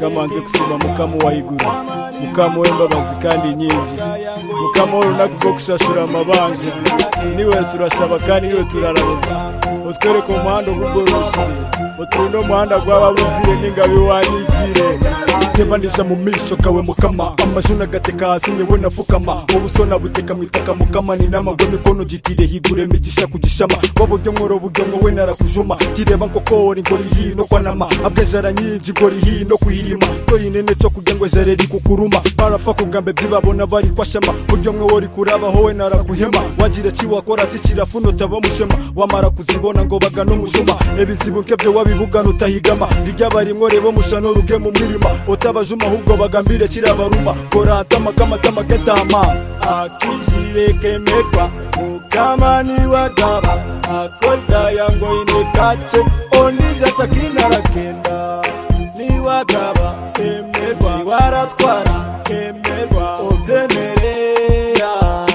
kamanze kusiba mukama wa iguru mukama w'imbabazi kandi nyinshi mukama w'urunaga rwo gushashura amabanje niwe turashaba kandi niwe turarabona utwereke umuhanda ugugoroshye uturinde umuhanda gw'ababuzire n'ingabe wanyigire tebanisha mu misho kawe mukama amashuna gateka hasi nyewe nafukama ubusona buteka mwitaka mukama ni namagwe mikono gitire higure migisha kugishama waburyo mworo buryo mwowe narakujuma kireba nkokori ngori hino kwanama abwejara nyinji ngori hino kuyima toyinene co kurya ngo ejare rikukuruma barafa kugambe byibabona bari kwashama buryo mwowe rikurabahowe narakuhema wagira ciwakora ati kirafuno taba mushema wamara kuzibona ngo bagana umushuma ebizibu nkebyo wabibugana utahigama rijyabarimwo rebo mushano ruge mu mwirima utabajuma ahubwo bagambire kirabaruma koratama kamatama ketama akijirekemekwa mukama niwagaba akolda yango inekace onijatakinaragenda niwagaba emerwa waratwara emerwa utemerera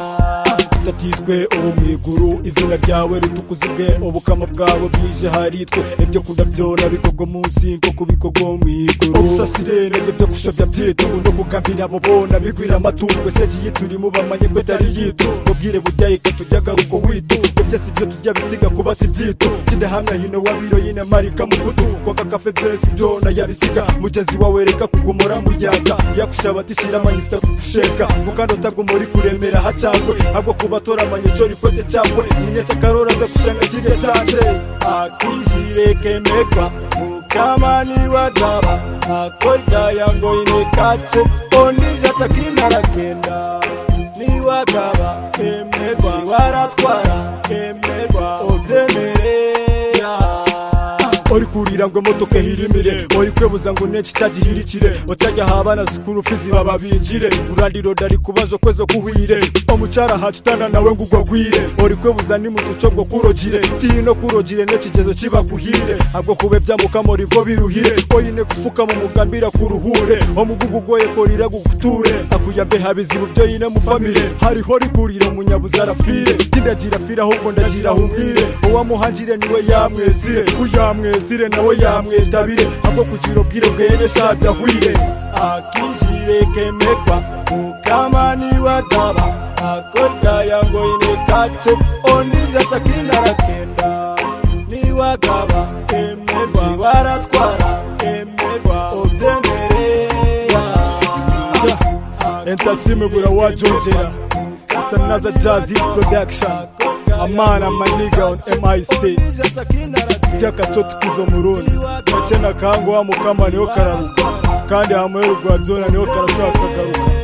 tutatitwe ubu mu iguru izina ryawe ritukuzibwe ubukama bwawe bwije haritwe ibyo kunda byona bikogwa munsi nko kubikogwa mu iguru ubusasire nibyo byo gushobya byitungu no kugambira abo bona bigwira amatungo se giye turimo bamanye ko atari yitu ubwire bujya ika tujya garuko witu ngo byose ibyo tujya bisiga kuba si byitu kidahamya hino wabiro yine marika mu kutu kwaka kafe byose byona yabisiga mugezi wawe reka kugumura muyaga yakushaba tishyira amanyisa kugusheka mukanda utagumura kuremera hacangwe ahubwo kuba toramanye cyo rikote cyawe ninyaca karora gakushanga kirya cyanje akijirekemekwa mukama niwagaba akorda yango inekace onija takinaragenda niwagaba emerwa waratwara emerwa utemerera uri kurira ngo imodoka ihirimire uri kwebuza ngo nenshi cyagihirikire utajya habana zikuru fizi bababinjire urandiro dari kubazo kwezo kuhire omucara hacitana nawe ngo ugwagwire uri kwebuza nimutuco ngo kurogire tino kurogire n'ekigezo kibaguhire abwo kube byamukamora ibwo biruhire oyine gufuka mu mugambira kuruhure omugugu goye korira guguture akuyambe habizibu byo yine mufamire hariho rikurira munyabuza arafire tindagira fira ahubwo ndagira humire uwamuhangire niwe yamwezire uyamwe mwezire nawe yamwetabire ahubwo kugira ubwire bwene shabyahwire akijirekemekwa mukama niwagaba akorda yango inekace ondija takinaragenda niwagaba emerwa waratwara emerwa utemerera entasime burawajongera asanaza jazz production amana maniga on mic by'akacoti kuzo murundi gake na kango wa mukama niho kararuka kandi hamuhe rugwabyona niho karashobora kagaruka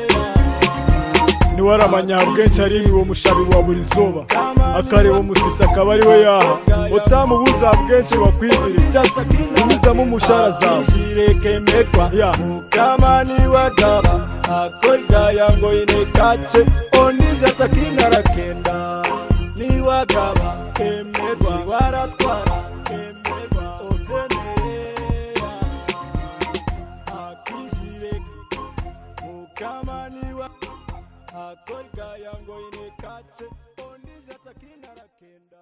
niwe ari amanyabwenshi ari uwo mushabi wa buri zuba akareba umusisi akaba ari we yaha utamubuza bwenshi bakwigire unyuzamo umushara zawe Ya. mukama niwagaba akorda yango inekace onija takinaragenda niwagaba emerwa waratwara emerwa utemerera akijire mukama niwa akorda yango inekace onija takinaragenda